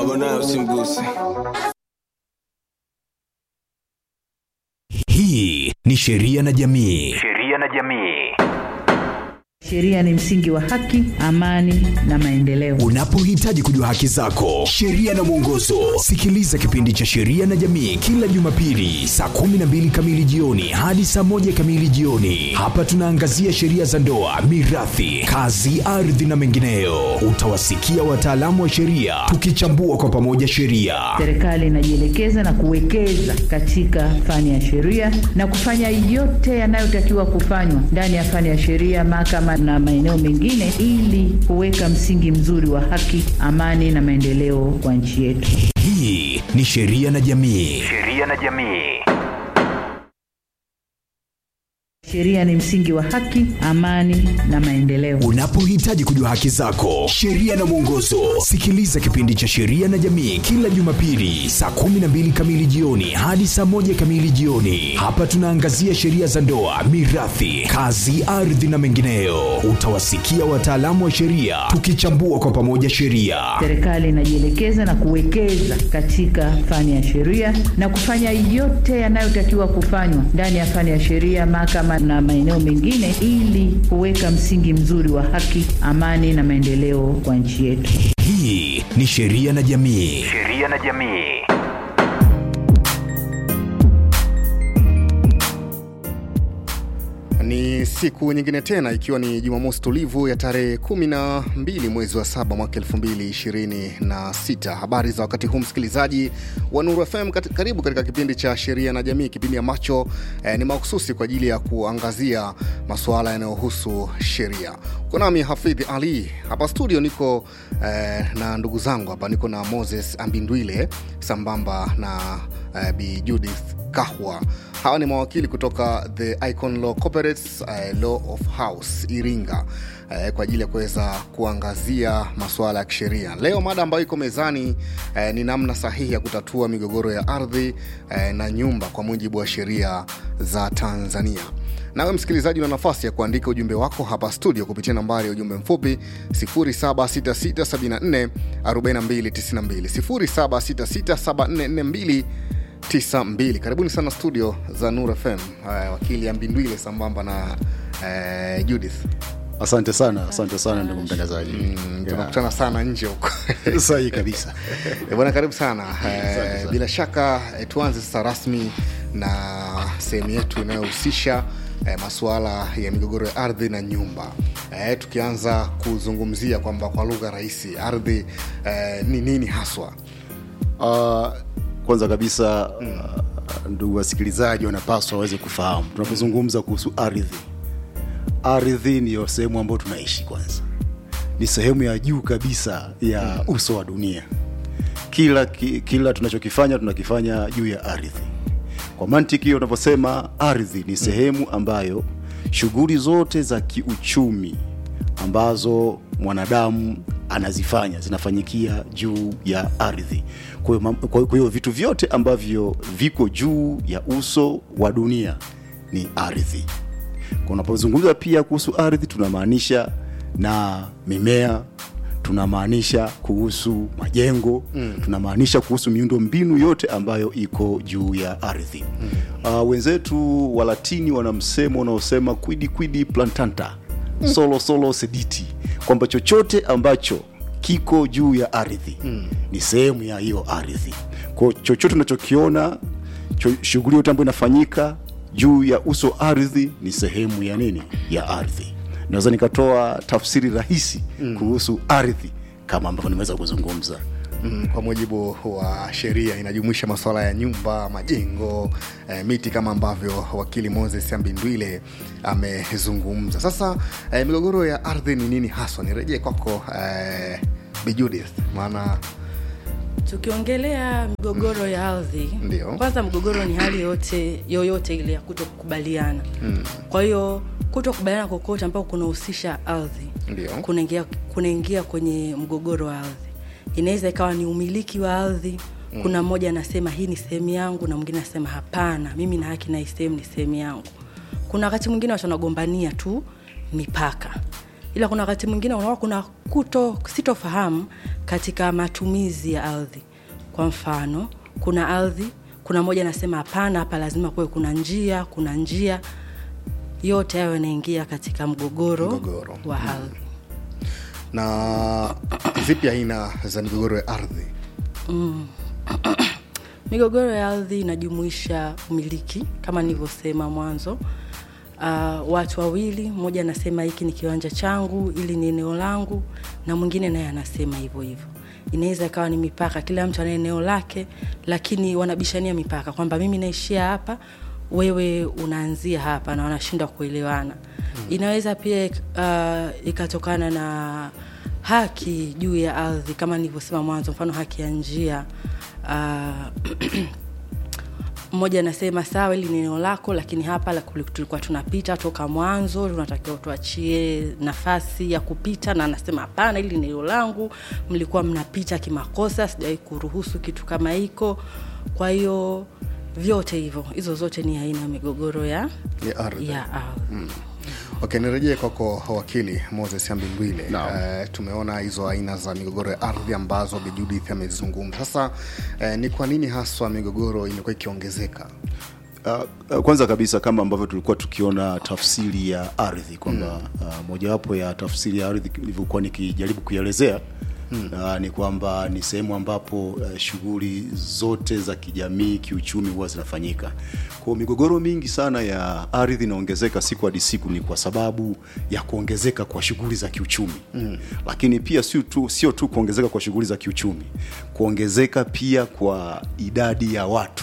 mwanayo usimguse. Hii ni Sheria na Jamii. Sheria na jamii. Sheria ni msingi wa haki, amani na maendeleo. Unapohitaji kujua haki zako, sheria na mwongozo, sikiliza kipindi cha Sheria na Jamii kila Jumapili saa 12 kamili jioni hadi saa moja kamili jioni. Hapa tunaangazia sheria za ndoa, mirathi, kazi, ardhi na mengineyo. Utawasikia wataalamu wa sheria tukichambua kwa pamoja sheria. Serikali inajielekeza na kuwekeza katika fani ya sheria na kufanya yote yanayotakiwa kufanywa ndani ya fani ya sheria, mahakama na maeneo mengine, ili kuweka msingi mzuri wa haki, amani na maendeleo kwa nchi yetu. Hii ni Sheria na Jamii. Sheria na jamii. Sheria ni msingi wa haki, amani na maendeleo. Unapohitaji kujua haki zako, sheria na mwongozo, sikiliza kipindi cha Sheria na Jamii kila Jumapili saa 12 kamili jioni hadi saa moja kamili jioni. Hapa tunaangazia sheria za ndoa, mirathi, kazi, ardhi na mengineyo. Utawasikia wataalamu wa sheria tukichambua kwa pamoja sheria. Serikali inajielekeza na kuwekeza katika fani ya sheria na kufanya yote yanayotakiwa kufanywa ndani ya fani ya sheria, mahakama na maeneo mengine, ili kuweka msingi mzuri wa haki, amani na maendeleo kwa nchi yetu. Hii ni Sheria na Jamii. Sheria na jamii. Ni siku nyingine tena ikiwa ni Jumamosi tulivu ya tarehe 12 mwezi wa saba mwaka 2026. Habari za wakati huu msikilizaji wa Nuru FM, kat- karibu katika kipindi cha sheria na jamii, kipindi ambacho eh, ni mahususi kwa ajili ya kuangazia masuala yanayohusu sheria. Uko nami Hafidhi Ali hapa studio, niko eh, na ndugu zangu hapa, niko na Moses Ambindwile sambamba na eh, Bi Judith Kahwa. Hawa ni mawakili kutoka The Icon Law Corporates uh, Law of House Iringa uh, kwa ajili ya kuweza kuangazia masuala ya kisheria. Leo mada ambayo iko mezani uh, ni namna sahihi ya kutatua migogoro ya ardhi uh, na nyumba kwa mujibu wa sheria za Tanzania. Nawe msikilizaji, una nafasi ya kuandika ujumbe wako hapa studio kupitia nambari ya ujumbe mfupi 0766744292 0766744292 92 karibuni sana studio za nur fm uh, wakili ambindwile sambamba na uh, judith asante sana asante sana ndugu mtangazaji mm, tunakutana sana nje huko sahihi kabisa Eh, bwana karibu sana uh, bila shaka eh, tuanze sasa rasmi na sehemu yetu inayohusisha eh, masuala ya migogoro ya ardhi na nyumba eh, tukianza kuzungumzia kwamba kwa lugha rahisi ardhi eh, ni nini haswa uh, kwanza kabisa uh, ndugu wasikilizaji wanapaswa waweze kufahamu tunapozungumza kuhusu ardhi ardhi ndiyo sehemu ambayo tunaishi kwanza ni sehemu ya juu kabisa ya uso wa dunia kila ki, kila tunachokifanya tunakifanya juu ya ardhi kwa mantiki hiyo unavyosema ardhi ni sehemu ambayo shughuli zote za kiuchumi ambazo mwanadamu anazifanya zinafanyikia juu ya ardhi kwa hiyo mam- kwa kwa hiyo vitu vyote ambavyo viko juu ya uso wa dunia ni ardhi kwa unapozungumza pia kuhusu ardhi tunamaanisha na mimea tunamaanisha kuhusu majengo mm. tunamaanisha kuhusu miundo mbinu yote ambayo iko juu ya ardhi mm. uh, wenzetu walatini wana msemo unaosema quidi quidi plantanta mm. solo solo sediti kwamba chochote ambacho kiko juu ya ardhi mm. ni sehemu ya hiyo ardhi kwao chochote unachokiona cho, shughuli yote ambayo inafanyika juu ya uso wa ardhi ni sehemu ya nini ya ardhi naweza nikatoa tafsiri rahisi mm. kuhusu ardhi kama ambavyo nimeweza kuzungumza mm, kwa mujibu wa sheria inajumuisha masuala ya nyumba majengo eh, miti kama ambavyo wakili moses ambindwile amezungumza sasa eh, migogoro ya ardhi ni nini haswa nirejee kwako eh, Bi Judith maana tukiongelea migogoro ya ardhi Ndio. kwanza mgogoro ni hali yote yoyote ile ya kuto kukubaliana mm. kwa hiyo kuto kukubaliana kokote ambao kunahusisha ardhi Ndio. kunaingia kunaingia kwenye mgogoro wa ardhi inaweza ikawa ni umiliki wa ardhi mm. kuna mmoja anasema hii ni sehemu yangu na mwingine anasema hapana mimi na haki na hii sehemu ni sehemu yangu kuna wakati mwingine watu wanagombania tu mipaka ila kuna wakati mwingine unakuwa kuna kuto sitofahamu katika matumizi ya ardhi kwa mfano kuna ardhi kuna moja anasema hapana hapa lazima kuwe kuna njia kuna njia yote hayo yanaingia katika mgogoro, Mgogoro. wa ardhi na zipi aina za migogoro ya ardhi migogoro ya ardhi inajumuisha umiliki kama nilivyosema mwanzo uh, watu wawili mmoja anasema hiki ni kiwanja changu ili ni eneo langu na mwingine naye anasema hivyo hivyo inaweza ikawa ni mipaka kila mtu ana eneo lake lakini wanabishania mipaka kwamba mimi naishia hapa wewe unaanzia hapa na wanashindwa kuelewana hmm. inaweza pia uh, ikatokana na haki juu ya ardhi kama nilivyosema mwanzo mfano haki ya njia uh, mmoja anasema sawa hili ni eneo lako lakini hapa la- kuli- tulikuwa tunapita toka mwanzo tunatakiwa tuachie nafasi ya kupita na anasema hapana hili ni eneo langu mlikuwa mnapita kimakosa sijawai kuruhusu kitu kama hiko kwa hiyo vyote hivyo hizo zote ni aina ya migogoro ya ya ardhi ya ardhi okay nirejee kwako wakili moses ambindwile Naam. uh, tumeona hizo aina za migogoro ya ardhi ambazo Bi judith amezizungumza sasa uh, ni kwa nini haswa migogoro imekuwa ikiongezeka Uh, uh, kwanza kabisa kama ambavyo tulikuwa tukiona tafsiri ya ardhi kwamba mm. uh, mojawapo ya tafsiri ya ardhi ilivyokuwa nikijaribu kuielezea mm. uh, ni kwamba ni sehemu ambapo uh, shughuli zote za kijamii kiuchumi huwa zinafanyika kwao migogoro mingi sana ya ardhi inaongezeka siku hadi siku ni kwa sababu ya kuongezeka kwa shughuli za kiuchumi mm. lakini pia sio tu, sio tu kuongezeka kwa shughuli za kiuchumi kuongezeka pia kwa idadi ya watu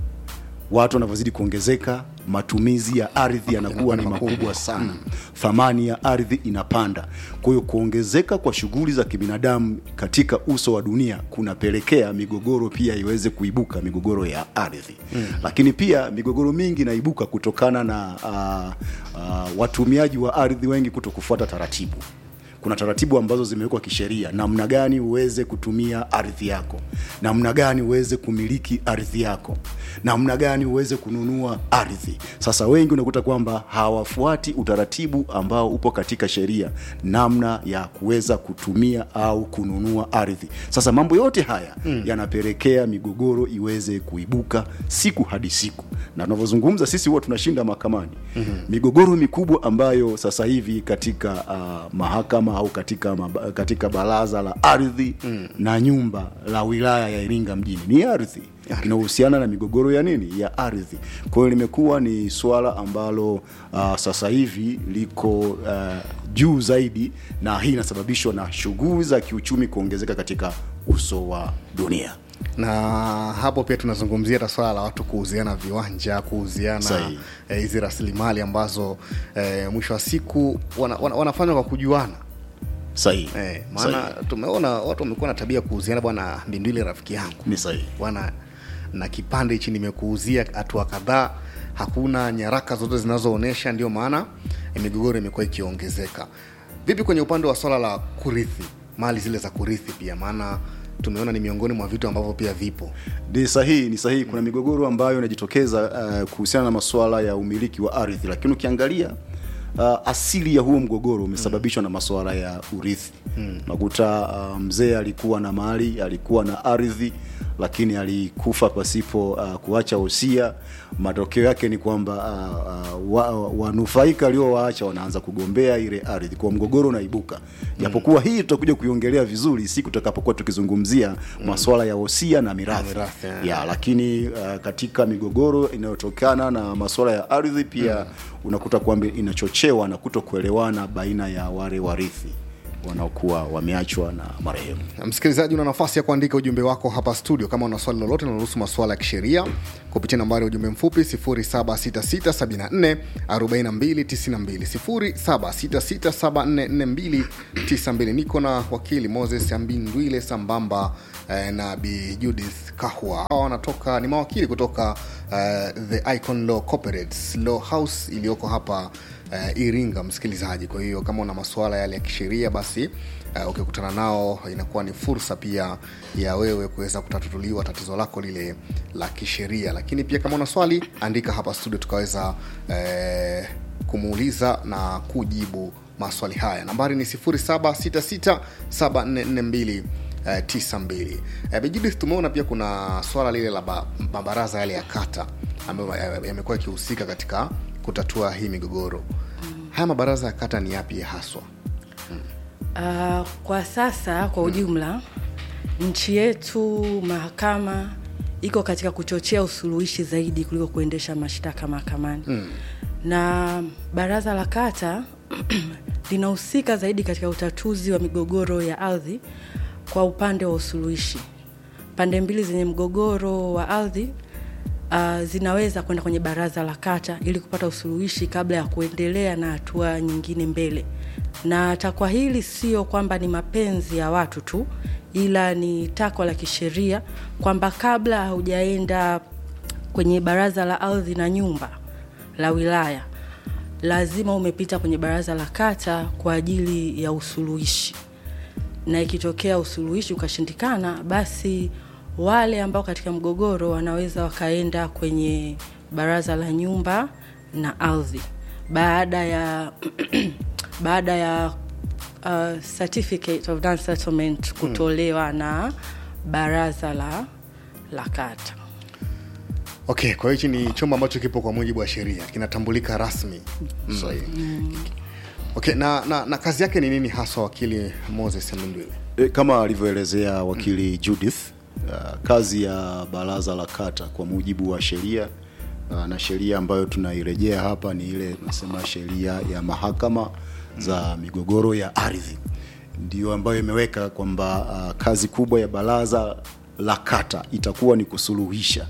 watu wanavyozidi kuongezeka matumizi ya ardhi yanakuwa ni makubwa sana thamani ya ardhi inapanda kwa hiyo kuongezeka kwa shughuli za kibinadamu katika uso wa dunia kunapelekea migogoro pia iweze kuibuka migogoro ya ardhi mm. lakini pia migogoro mingi inaibuka kutokana na uh, uh, watumiaji wa ardhi wengi kuto kufuata taratibu kuna taratibu ambazo zimewekwa kisheria namna gani uweze kutumia ardhi yako namna gani uweze kumiliki ardhi yako namna gani uweze kununua ardhi sasa wengi unakuta kwamba hawafuati utaratibu ambao upo katika sheria namna ya kuweza kutumia au kununua ardhi sasa mambo yote haya mm. yanapelekea migogoro iweze kuibuka siku hadi siku na tunavyozungumza sisi huwa tunashinda mahakamani mm-hmm. migogoro mikubwa ambayo sasa hivi katika uh, mahakama au katika, maba, katika baraza la ardhi mm. na nyumba la wilaya ya iringa mjini ni ardhi inahusiana na migogoro ya nini ya ardhi kwa hiyo limekuwa ni swala ambalo uh, sasa hivi liko uh, juu zaidi na hii inasababishwa na shughuli za kiuchumi kuongezeka katika uso wa dunia na hapo pia tunazungumzia hata swala la watu kuuziana viwanja kuuziana Sahihi. eh, hizi rasilimali ambazo eh, mwisho wa siku wana, wana, wanafanywa kwa kujuana sahihi eh, maana Sahihi. tumeona watu wamekuwa na tabia ya kuuziana bwana mbindwili rafiki yangu ni sahihi bwana na kipande hichi nimekuuzia hatua kadhaa hakuna nyaraka zote zinazoonyesha ndio maana eh, migogoro imekuwa ikiongezeka vipi kwenye upande wa swala la kurithi mali zile za kurithi pia maana tumeona ni miongoni mwa vitu ambavyo pia vipo ni sahihi ni sahihi kuna migogoro ambayo inajitokeza uh, kuhusiana na masuala ya umiliki wa ardhi lakini ukiangalia uh, asili ya huo mgogoro umesababishwa mm. na masuala ya urithi mm. nakuta uh, mzee alikuwa na mali alikuwa na ardhi lakini alikufa pasipo uh, kuacha wosia matokeo yake ni kwamba uh, uh, wa- wanufaika aliowaacha wanaanza kugombea ile ardhi kwa mgogoro unaibuka japokuwa hii tutakuja kuiongelea vizuri siku tutakapokuwa tukizungumzia masuala ya wosia na mirathi mirathi, eh. ya lakini uh, katika migogoro inayotokana na masuala ya ardhi pia mm. unakuta kwamba inachochewa na kuto kuelewana baina ya wale warithi wanaokuwa wameachwa na marehemu msikilizaji una nafasi ya kuandika ujumbe wako hapa studio kama una swali lolote linalohusu masuala ya kisheria kupitia nambari ya ujumbe mfupi 766744292 niko na wakili moses ambindwile sambamba eh, na bi judith kahwa hawa wanatoka ni mawakili kutoka eh, the icon law corporates law house iliyoko hapa uh, iringa msikilizaji kwa hiyo kama una masuala yale ya kisheria basi uh, ukikutana nao inakuwa ni fursa pia ya wewe kuweza kutatuliwa tatizo lako lile la kisheria lakini pia kama una swali andika hapa studio tukaweza uh, kumuuliza na kujibu maswali haya nambari ni 7667442 eh, 92 eh, Bejudith tumeona pia kuna swala lile la ba- mabaraza yale ya kata ambayo eh, yamekuwa yakihusika katika kutatua hii migogoro haya mabaraza ya kata ni yapi haswa Uh, kwa sasa kwa ujumla nchi yetu mahakama iko katika kuchochea usuluhishi zaidi kuliko kuendesha mashtaka mahakamani mm. na baraza la kata linahusika zaidi katika utatuzi wa migogoro ya ardhi kwa upande wa usuluhishi pande mbili zenye mgogoro wa ardhi uh, zinaweza kwenda kwenye baraza la kata ili kupata usuluhishi kabla ya kuendelea na hatua nyingine mbele na takwa hili sio kwamba ni mapenzi ya watu tu ila ni takwa la kisheria kwamba kabla haujaenda kwenye baraza la ardhi na nyumba la wilaya lazima umepita kwenye baraza la kata kwa ajili ya usuluhishi na ikitokea usuluhishi ukashindikana basi wale ambao katika mgogoro wanaweza wakaenda kwenye baraza la nyumba na ardhi baada ya baada ya uh, certificate of non settlement kutolewa na baraza la la kata okay kwa hiyo hichi ni chombo ambacho kipo kwa mujibu wa sheria kinatambulika rasmi mm. okay na, na, na kazi yake ni nini haswa wakili moses mndwile E, kama alivyoelezea wakili Judith uh, kazi ya baraza la kata kwa mujibu wa sheria uh, na sheria ambayo tunairejea hapa ni ile tunasema sheria ya mahakama za migogoro ya ardhi ndio ambayo imeweka kwamba uh, kazi kubwa ya baraza la kata itakuwa ni kusuluhisha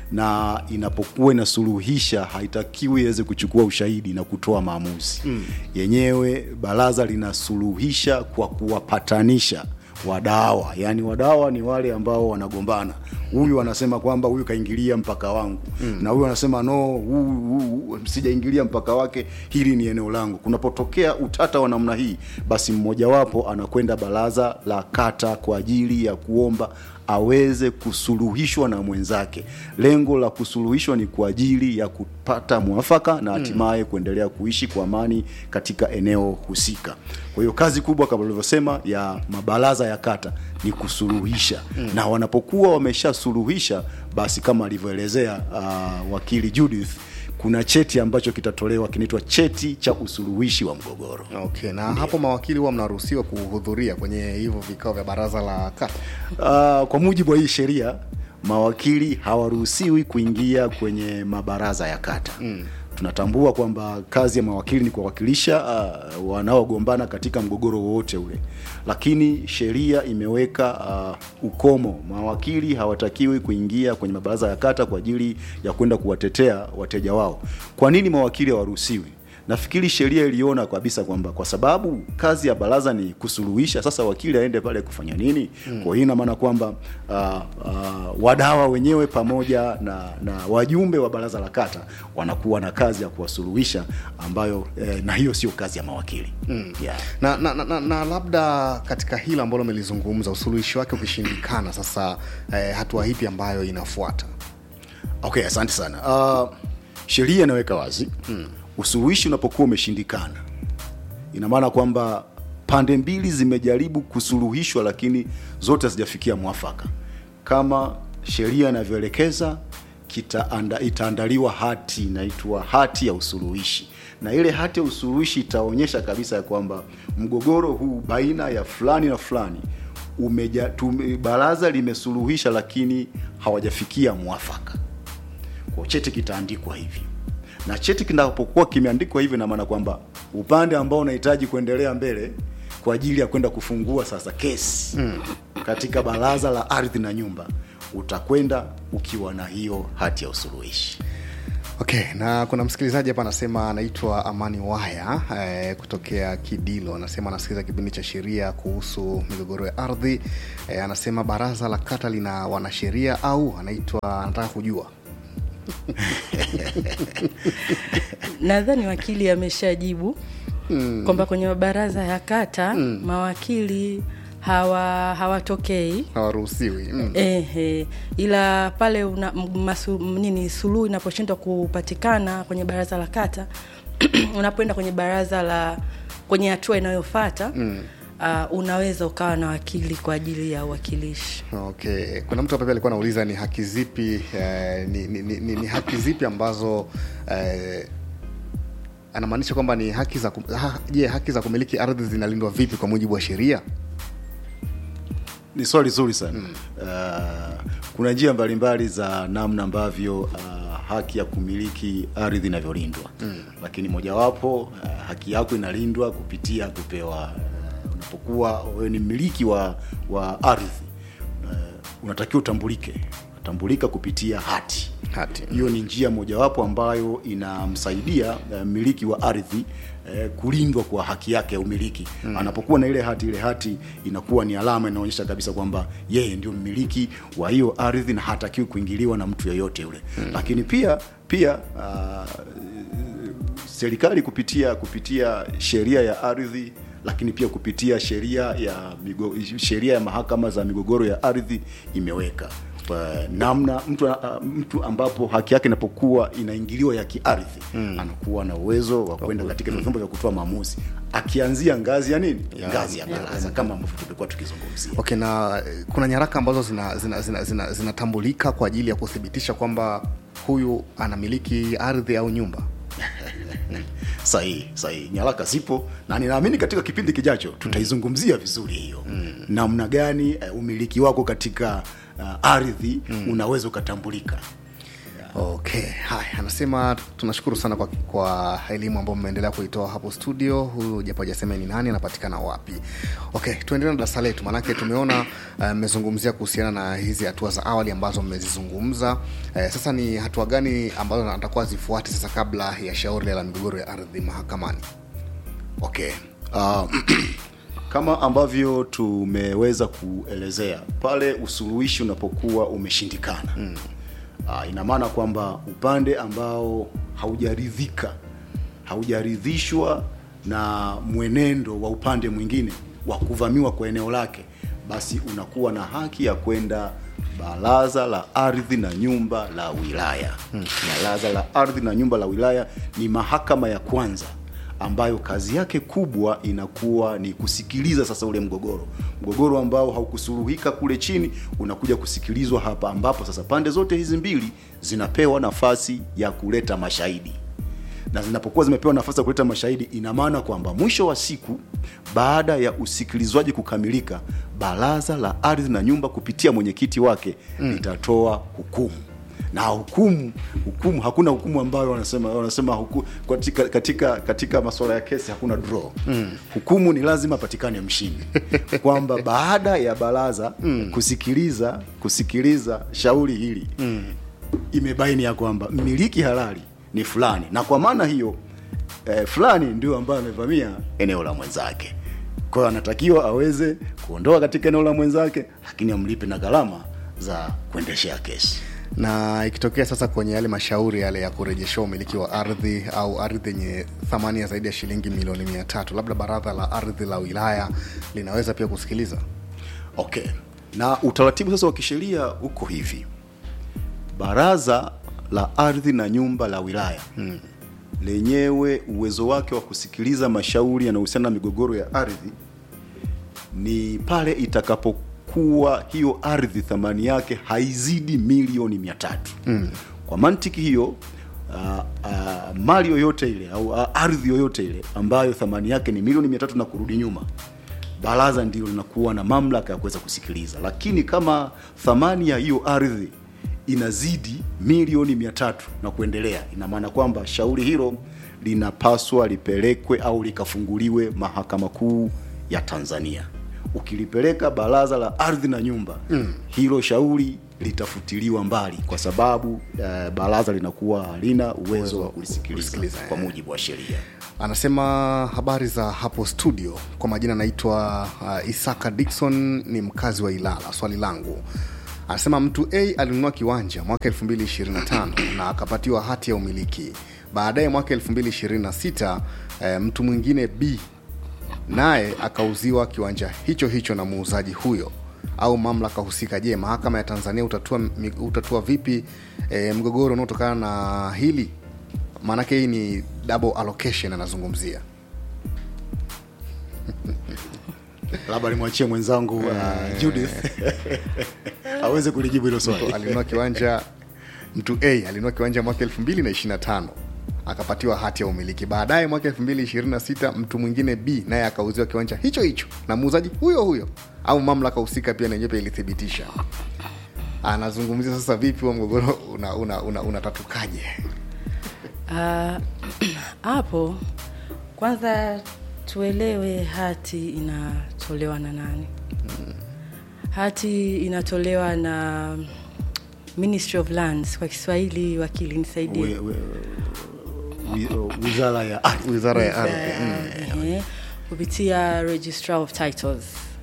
na inapokuwa inasuluhisha haitakiwi iweze kuchukua ushahidi na kutoa maamuzi mm. yenyewe baraza linasuluhisha kwa kuwapatanisha wadawa yaani wadawa ni wale ambao wanagombana huyu anasema kwamba huyu kaingilia mpaka wangu mm. na huyu anasema no huyu huyu sijaingilia mpaka wake hili ni eneo langu kunapotokea utata wa namna hii basi mmojawapo anakwenda baraza la kata kwa ajili ya kuomba aweze kusuluhishwa na mwenzake lengo la kusuluhishwa ni kwa ajili ya kupata mwafaka na hatimaye mm. kuendelea kuishi kwa amani katika eneo husika kwa hiyo kazi kubwa kama ulivyosema ya mabaraza ya kata ni kusuluhisha mm. na wanapokuwa wameshasuluhisha basi kama alivyoelezea uh, wakili judith kuna cheti ambacho kitatolewa kinaitwa cheti cha usuluhishi wa mgogoro okay na hapo mawakili huwa mnaruhusiwa kuhudhuria kwenye hivyo vikao vya baraza la kata uh, kwa mujibu wa hii sheria mawakili hawaruhusiwi kuingia kwenye mabaraza ya kata mm. tunatambua kwamba kazi ya mawakili ni kuwawakilisha uh, wanaogombana katika mgogoro wowote ule lakini sheria imeweka uh, ukomo mawakili hawatakiwi kuingia kwenye mabaraza ya kata kwa ajili ya kwenda kuwatetea wateja wao kwa nini mawakili hawaruhusiwi nafikiri sheria iliona kabisa kwamba kwa sababu kazi ya baraza ni kusuluhisha sasa wakili aende pale kufanya nini mm. kwa hiyo ina maana kwamba uh, uh, wadawa wenyewe pamoja na, na wajumbe wa baraza la kata wanakuwa na kazi ya kuwasuluhisha ambayo eh, na hiyo sio kazi ya mawakili mm. yeah. na, na, na, na, na labda katika hilo ambalo umelizungumza usuluhishi wake ukishindikana sasa eh, hatua hipi ambayo inafuata okay asante sana uh, sheria inaweka wazi mm. usuluhishi unapokuwa umeshindikana ina maana kwamba pande mbili zimejaribu kusuluhishwa lakini zote hazijafikia mwafaka kama sheria inavyoelekeza kitaanda- itaandaliwa hati inaitwa hati ya usuluhishi na ile hati ya usuluhishi itaonyesha kabisa ya kwamba mgogoro huu baina ya fulani na fulani umeja, tume, baraza limesuluhisha lakini hawajafikia mwafaka kwa cheti kitaandikwa hivi na cheti kinapokuwa kimeandikwa hivi na maana kwamba upande ambao unahitaji kuendelea mbele kwa ajili ya kwenda kufungua sasa kesi mm. katika baraza la ardhi na nyumba utakwenda ukiwa na hiyo hati ya usuluhishi okay na kuna msikilizaji hapa anasema anaitwa amani waya eh, kutokea kidilo anasema anasikiliza kipindi cha sheria kuhusu migogoro ya ardhi eh, anasema baraza la kata lina wanasheria au anaitwa anataka kujua nadhani wakili ameshajibu mm. kwamba kwenye mabaraza ya kata mm. mawakili hawa hawatokei hawaruhusiwi mm. Ehe, ila pale una, m- masu, m- nini suluhu inaposhindwa kupatikana kwenye baraza la kata unapoenda kwenye baraza la kwenye hatua inayofata mm. uh, unaweza ukawa na wakili kwa ajili ya uwakilishi okay kuna mtu hapa pia alikuwa anauliza ni haki zipi eh, ni, ni, ni, ni, ni haki zipi ambazo eh, anamaanisha kwamba ni haki za kum- ha, je haki za kumiliki ardhi zinalindwa vipi kwa mujibu wa sheria ni swali zuri sana mm. uh, kuna njia mbalimbali za namna ambavyo uh, haki ya kumiliki ardhi inavyolindwa mm. lakini mojawapo uh, haki yako inalindwa kupitia kupewa uh, unapokuwa wewe ni mmiliki wa, wa ardhi uh, unatakiwa utambulike utambulika kupitia hati Hati. hiyo ni njia mojawapo ambayo inamsaidia uh, mmiliki wa ardhi eh, kulindwa kwa haki yake ya umiliki mm. anapokuwa na ile hati ile hati inakuwa ni alama inaonyesha kabisa kwamba yeye ndio mmiliki wa hiyo ardhi na hatakiwi kuingiliwa na mtu yeyote yule mm. lakini pia pia uh, serikali kupitia kupitia sheria ya ardhi lakini pia kupitia sheria ya migo, sheria ya mahakama za migogoro ya ardhi imeweka Kwa namna mtu, uh, mtu ambapo haki yake inapokuwa inaingiliwa ya kiardhi mm. anakuwa na uwezo wa kwenda katika mm. vyombo vya kutoa maamuzi akianzia ngazi ya nini Ya- ngazi ya baraza kama ambavyo tumekuwa tukizungumzia okay na eh, kuna nyaraka ambazo zinatambulika zina, zina, zina, zinatambulika kwa ajili ya kuthibitisha kwamba huyu anamiliki ardhi au nyumba sahihi sahihi nyaraka zipo na ninaamini katika kipindi kijacho tutaizungumzia vizuri hiyo mm. namna gani uh, umiliki wako katika uh, ardhi mm. unaweza ukatambulika okay haya anasema tunashukuru sana kwa, kwa elimu ambayo mmeendelea kuitoa hapo studio huyu japo hajasema ni nani anapatikana wapi okay tuendelee na darasa letu maanake tumeona eh, mmezungumzia uh, kuhusiana na hizi hatua za awali ambazo mmezizungumza uh, sasa ni hatua gani ambazo atakuwa zifuate sasa kabla ya shauri la migogoro ya ardhi mahakamani okay uh, kama ambavyo tumeweza kuelezea pale usuluhishi unapokuwa umeshindikana mm. uh, ina maana kwamba upande ambao haujaridhika haujaridhishwa na mwenendo wa upande mwingine wa kuvamiwa kwa eneo lake basi unakuwa na haki ya kwenda baraza la ardhi na nyumba la wilaya hmm. baraza la ardhi na nyumba la wilaya ni mahakama ya kwanza ambayo kazi yake kubwa inakuwa ni kusikiliza sasa ule mgogoro mgogoro ambao haukusuluhika kule chini unakuja kusikilizwa hapa ambapo sasa pande zote hizi mbili zinapewa nafasi ya kuleta mashahidi na zinapokuwa zimepewa nafasi ya kuleta mashahidi ina maana kwamba mwisho wa siku baada ya usikilizwaji kukamilika baraza la ardhi na nyumba kupitia mwenyekiti wake mm. litatoa hukumu na hukumu hukumu hakuna hukumu ambayo wanasema wanasema huku, katika katika katika masuala ya kesi hakuna draw mm. hukumu ni lazima patikane mshindi kwamba baada ya baraza mm. kusikiliza kusikiliza shauri hili mm. imebaini ya kwamba mmiliki halali ni fulani na kwa maana hiyo eh, fulani ndio ambaye amevamia eneo la mwenzake kwa hiyo anatakiwa aweze kuondoa katika eneo la mwenzake lakini amlipe na gharama za kuendeshea kesi na ikitokea sasa kwenye yale mashauri yale ya kurejesha umiliki wa ardhi au ardhi yenye thamani ya zaidi ya shilingi milioni mia tatu labda baraza la ardhi la wilaya linaweza pia kusikiliza okay na utaratibu sasa wa kisheria uko hivi baraza la ardhi na nyumba la wilaya hmm. lenyewe uwezo wake wa kusikiliza mashauri yanayohusiana na migogoro ya ardhi ni pale itakapokuwa hiyo ardhi thamani yake haizidi milioni mia tatu mm. kwa mantiki hiyo uh, uh, mali yoyote ile au uh, ardhi yoyote ile ambayo thamani yake ni milioni mia tatu na kurudi nyuma baraza ndio linakuwa na mamlaka ya kuweza kusikiliza lakini kama thamani ya hiyo ardhi inazidi milioni mia tatu na kuendelea ina maana kwamba shauri hilo linapaswa lipelekwe au likafunguliwe mahakama kuu ya tanzania ukilipeleka baraza la ardhi na nyumba mm. hilo shauri litafutiliwa mbali kwa sababu uh, baraza linakuwa halina uwezo wa kulisikiliza kulisikiliza, kwa eh. mujibu wa sheria anasema habari za hapo studio kwa majina anaitwa uh, isaka dikson ni mkazi wa ilala swali langu anasema mtu a alinunua kiwanja mwaka 225 na akapatiwa hati ya umiliki baadaye mwaka 226 eh, mtu mwingine b naye akauziwa kiwanja hicho hicho na muuzaji huyo au mamlaka husika je mahakama ya tanzania utatua, mi- utatua vipi e, mgogoro unaotokana na hili maanake hii ni double allocation anazungumzia labda nimwachie mwenzangu uh, judith aweze kulijibu hilo swali alinunua kiwanja mtu a alinunua kiwanja mwaka 2025 akapatiwa hati ya umiliki baadaye mwaka 2026 mtu mwingine b naye akauziwa kiwanja hicho hicho na muuzaji huyo huyo au mamlaka husika pia nenyewe pia ilithibitisha anazungumzia sasa vipi huo mgogoro unatatukaje una, una, unatatukaje? Ah, hapo kwanza tuelewe hati inatolewa na nani hati inatolewa na ministry of lands kwa kiswahili wakili nisaidie We- we- wi- wizara ya ardhi wizara ya ardhi mm. Ehe, kupitia registrar of titles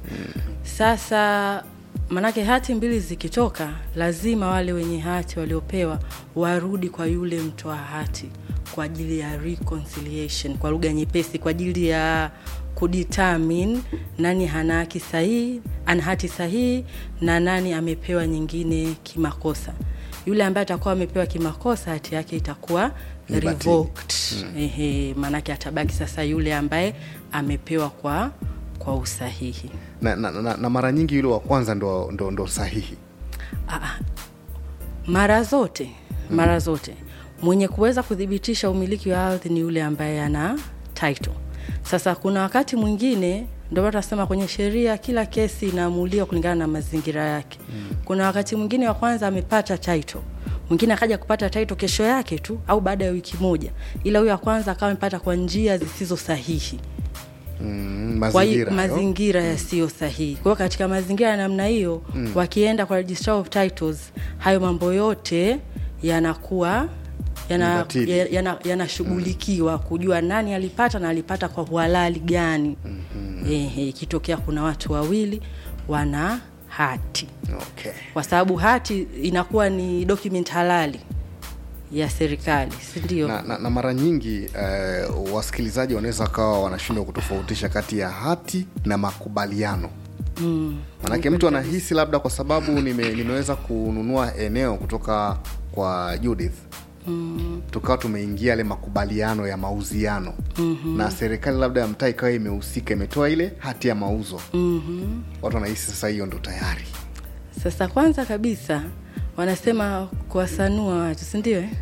sasa manake hati mbili zikitoka lazima wale wenye hati waliopewa warudi kwa yule mtoa hati kwa ajili ya reconciliation kwa lugha nyepesi kwa ajili ya kudetermine nani hana haki sahihi ana hati sahihi na nani amepewa nyingine kimakosa yule ambaye atakuwa amepewa kimakosa hati yake itakuwa Ni batili. revoked ehe, maanake atabaki sasa yule ambaye amepewa kwa kwa usahihi na, na, na, na mara nyingi yule wa kwanza ndo, ndo, ndo sahihi Aa, mara zote mara zote mwenye kuweza kuthibitisha umiliki wa ardhi ni yule ambaye ana title sasa kuna wakati mwingine ndio maana tunasema kwenye sheria kila kesi inaamuliwa kulingana na mazingira yake mm. kuna wakati mwingine wa kwanza amepata title mwingine akaja kupata title kesho yake tu au baada ya wiki moja ila huyo wa kwanza akawa amepata kwa njia zisizo sahihi mm, kwa hiyo mazingira hayo. mazingira yasiyo sahihi kwa hiyo katika mazingira ya namna hiyo mm. wakienda kwa registrar of titles hayo mambo yote yanakuwa Ni yana- batili. ya- yana- yanashughulikiwa kujua nani alipata na alipata kwa uhalali gani mm-hmm. Ehe, ikitokea kuna watu wawili wana hati okay. kwa sababu hati inakuwa ni document halali ya serikali si ndio na, na, na mara nyingi eh, wasikilizaji wanaweza wakawa wanashindwa kutofautisha kati ya hati na makubaliano mm. manake mtu anahisi labda kwa sababu nime, nimeweza kununua eneo kutoka kwa judith Mm. tukawa tumeingia yale makubaliano ya mauziano mm-hmm. na serikali labda ya mtaa ikawa imehusika imetoa ile hati ya mauzo mm-hmm. watu wanahisi sasa hiyo ndo tayari sasa kwanza kabisa wanasema kuwasanua watu sindio eh?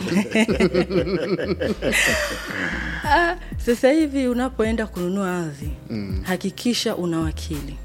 Ah, sasa hivi unapoenda kununua ardhi mm. hakikisha una wakili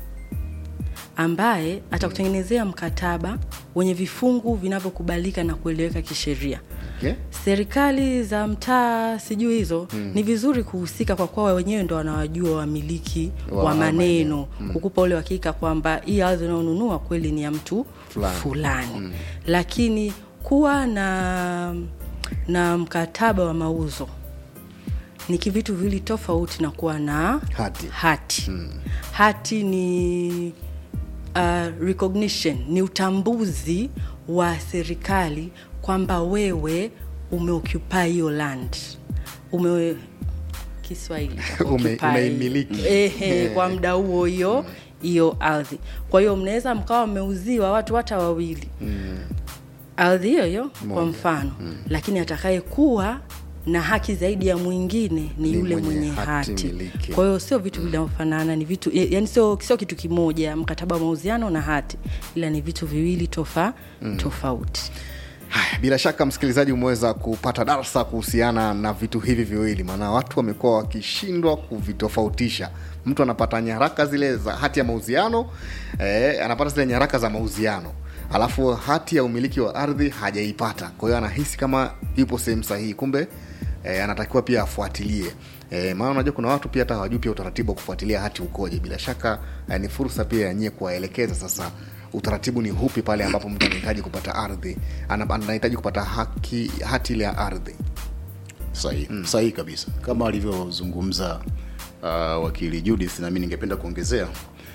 ambaye atakutengenezea mkataba wenye vifungu vinavyokubalika na kueleweka kisheria okay? serikali za mtaa sijui hizo mm. ni vizuri kuhusika kwa kuwa wenyewe ndo wanawajua wamiliki Wa wa, haya maneno mm. kukupa ule uhakika kwamba hii ardhi unaonunua kweli ni ya mtu Fulani. fulani mm. lakini kuwa na na mkataba wa mauzo ni kivitu viwili tofauti na kuwa na Hati. hati. Mm. hati ni uh, recognition ni utambuzi wa serikali kwamba wewe umeoccupy hiyo land ume kiswahili cha Ume- occupy. umeimiliki. Ehe, kwa muda huo hiyo hiyo ardhi kwa hiyo mnaweza mkawa mmeuziwa watu hata wawili mm. ardhi hiyo hiyo kwa mfano mm. lakini atakayekuwa na haki zaidi ya mwingine ni, Ni yule mwenye mwenye hati hati, miliki. kwa hiyo sio vitu vinavyofanana ni vitu yani sio sio kitu kimoja mkataba wa mauziano na hati ila ni vitu viwili tofa mm. tofauti Haya, bila shaka msikilizaji umeweza kupata darsa kuhusiana na vitu hivi viwili, maana watu wamekuwa wakishindwa kuvitofautisha. Mtu anapata nyaraka zile za hati ya mauziano eh, anapata zile nyaraka za mauziano alafu hati ya umiliki wa ardhi hajaipata, kwa hiyo anahisi kama yupo sehemu sahihi, kumbe eh, anatakiwa pia afuatilie eh, maana unajua kuna watu pia hata hawajui pia utaratibu wa kufuatilia hati ukoje. Bila shaka eh, ni fursa pia ya nyie kuwaelekeza sasa utaratibu ni hupi pale ambapo mtu anahitaji kupata ardhi ana- anahitaji kupata haki hati ile ya ardhi sahihi mm. sahihi kabisa kama alivyozungumza uh, wakili judith nami ningependa kuongezea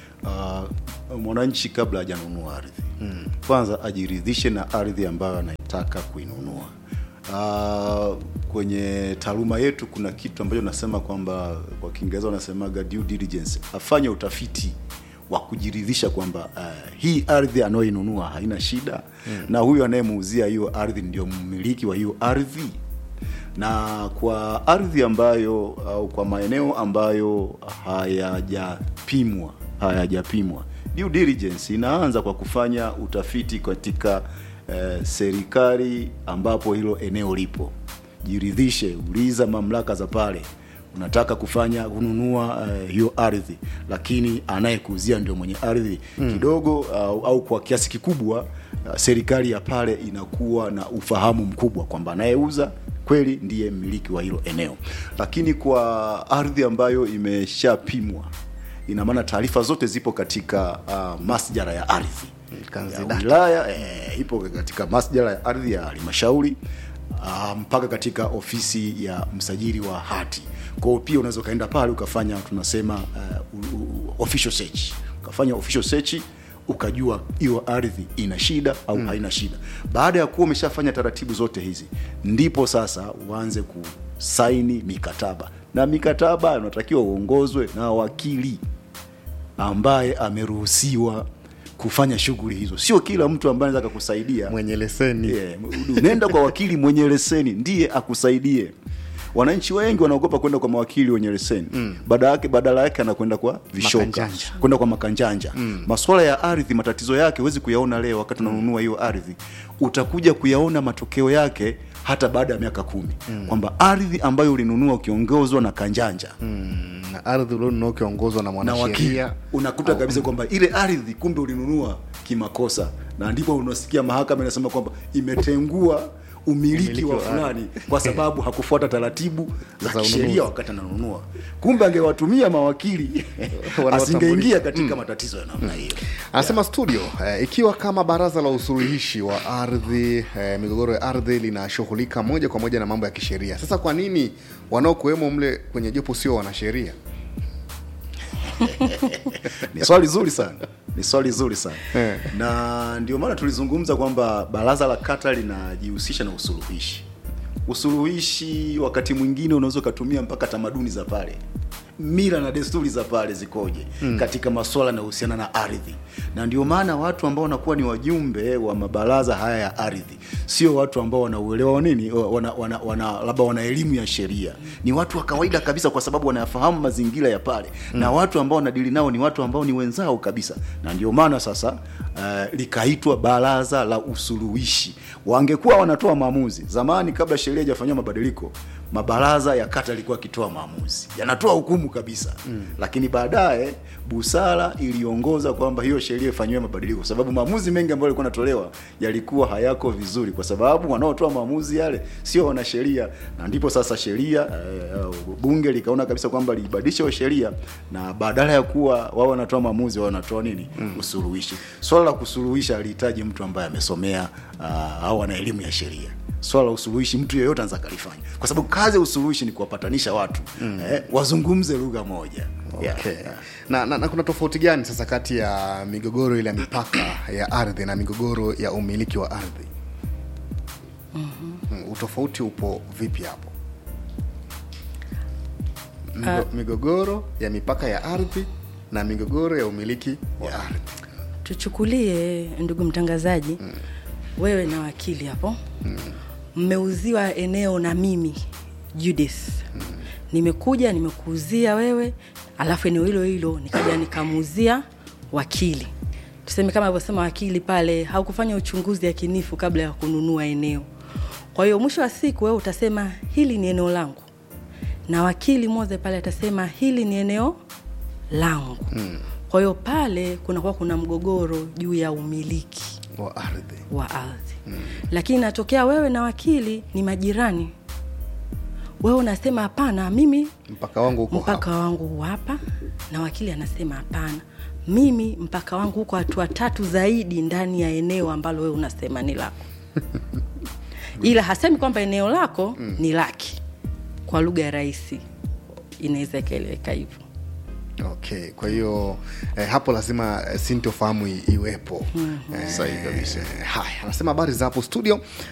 uh, mwananchi kabla hajanunua ardhi mm. kwanza ajiridhishe na ardhi ambayo anaitaka kuinunua uh, kwenye taaluma yetu kuna kitu ambacho nasema kwamba kwa kiingereza wanasemaga due diligence afanye utafiti wa kujiridhisha kwamba uh, hii ardhi anayoinunua haina shida mm. na huyu anayemuuzia hiyo ardhi ndio mmiliki wa hiyo ardhi na kwa ardhi ambayo au kwa maeneo ambayo hayajapimwa hayajapimwa due diligence inaanza kwa kufanya utafiti katika eh, serikali ambapo hilo eneo lipo jiridhishe uliza mamlaka za pale unataka kufanya kununua uh, hiyo ardhi lakini anayekuuzia ndio mwenye ardhi mm. kidogo uh, au kwa kiasi kikubwa uh, serikali ya pale inakuwa na ufahamu mkubwa kwamba anayeuza kweli ndiye mmiliki wa hilo eneo lakini kwa ardhi ambayo imeshapimwa ina maana taarifa zote zipo katika uh, masjara ya ardhi ya Kanzidata. wilaya eh, ipo katika masjara ya ardhi ya halmashauri uh, mpaka katika ofisi ya msajili wa hati kwa hiyo pia unaweza ukaenda pale ukafanya tunasema uh, u- u- official search ukafanya official search ukajua hiyo ardhi ina shida au mm. haina shida baada ya kuwa umeshafanya taratibu zote hizi ndipo sasa uanze kusaini mikataba na mikataba unatakiwa uongozwe na wakili ambaye ameruhusiwa kufanya shughuli hizo sio kila mtu ambaye anaweza akakusaidia mwenye leseni yeah, nenda kwa wakili mwenye leseni ndiye akusaidie wananchi wengi wanaogopa kwenda kwa mawakili wenye leseni mm. badala yake badala yake anakwenda kwa vishoka Makanjanja. kwenda kwa makanjanja mm. maswala ya ardhi matatizo yake huwezi kuyaona leo wakati unanunua hiyo ardhi utakuja kuyaona matokeo yake hata baada ya miaka kumi mm. kwamba ardhi ambayo ulinunua ukiongozwa na kanjanja mm. na ardhi ulionunua ukiongozwa na na wakili mwanasheria unakuta kabisa kwamba ile ardhi kumbe ulinunua kimakosa na ndipo unasikia mahakama inasema kwamba imetengua umiliki Umiliki wa wa fulani kwa sababu hakufuata taratibu za Za ununuzi. kisheria wakati ananunua kumbe angewatumia mawakili Wanawatambulisha. asingeingia katika matatizo ya namna hiyo anasema studio eh, ikiwa kama baraza la usuluhishi wa ardhi eh, migogoro ya ardhi linashughulika moja kwa moja na mambo ya kisheria sasa kwa nini wanaokuwemo mle kwenye jopo sio wanasheria ni swali zuri sana ni swali zuri sana Eh. na ndio maana tulizungumza kwamba baraza la kata linajihusisha na usuluhishi usuluhishi wakati mwingine unaweza ukatumia mpaka tamaduni za pale mila na desturi za pale zikoje mm. katika maswala yanayohusiana na ardhi na ndio maana watu ambao wanakuwa ni wajumbe wa mabaraza haya ya ardhi sio watu ambao wanauelewa wa nini wana, wana, wana, labda wana elimu ya sheria ni watu wa kawaida kabisa kwa sababu wanayafahamu mazingira ya pale mm. na watu ambao wanadili nao ni watu ambao ni wenzao kabisa na ndio maana sasa uh, likaitwa baraza la usuluhishi wangekuwa wanatoa maamuzi zamani kabla sheria ijafanyiwa mabadiliko mabaraza ya kata yalikuwa akitoa maamuzi yanatoa hukumu kabisa mm. lakini baadaye busara iliongoza kwamba hiyo sheria ifanyiwe mabadiliko kwa sababu maamuzi mengi ambayo yalikuwa yanatolewa yalikuwa hayako vizuri kwa sababu wanaotoa maamuzi yale sio wanasheria na ndipo sasa sheria eh, bunge likaona kabisa kwamba libadilishe hiyo sheria na badala ya kuwa wao wanatoa maamuzi wao wanatoa nini mm. usuluhishi swala la kusuluhisha alihitaji mtu ambaye amesomea uh, au ana elimu ya sheria swala la usuluhishi mtu yeyote anaweza akalifanya kwa sababu kazi ya usuluhishi ni kuwapatanisha watu mm. eh, wazungumze lugha moja Yeah, okay. yeah. na, na, na kuna tofauti gani sasa kati ya migogoro ile ya mipaka ya ardhi na migogoro ya umiliki wa ardhi mm-hmm. utofauti upo vipi hapo Migo, migogoro ya mipaka ya ardhi na migogoro ya umiliki wa ardhi tuchukulie ndugu mtangazaji mm. wewe na wakili hapo mmeuziwa eneo na mimi Judith mm. nimekuja nimekuuzia wewe alafu eneo hilo hilo nikaja nikamuuzia wakili tuseme kama alivyosema wakili pale haukufanya uchunguzi yakinifu kabla ya kununua eneo kwa hiyo mwisho wa siku wewe utasema hili ni eneo langu na wakili moja pale atasema hili ni eneo langu mm. kwa hiyo pale kunakuwa kuna mgogoro juu ya umiliki wa ardhi wa ardhi mm. lakini natokea wewe na wakili ni majirani wewe unasema hapana mimi mpaka wangu huko mpaka wangu huu hapa na wakili anasema hapana mimi mpaka wangu huko hatua tatu zaidi ndani ya eneo ambalo wewe unasema ni lako ila hasemi kwamba eneo lako mm. ni laki kwa lugha ya rahisi inaweza ikaeleweka hivyo okay kwa hiyo eh, hapo lazima eh, sintofahamu i- iwepo mm-hmm. eh, Sahihi kabisa. haya anasema habari za hapo studio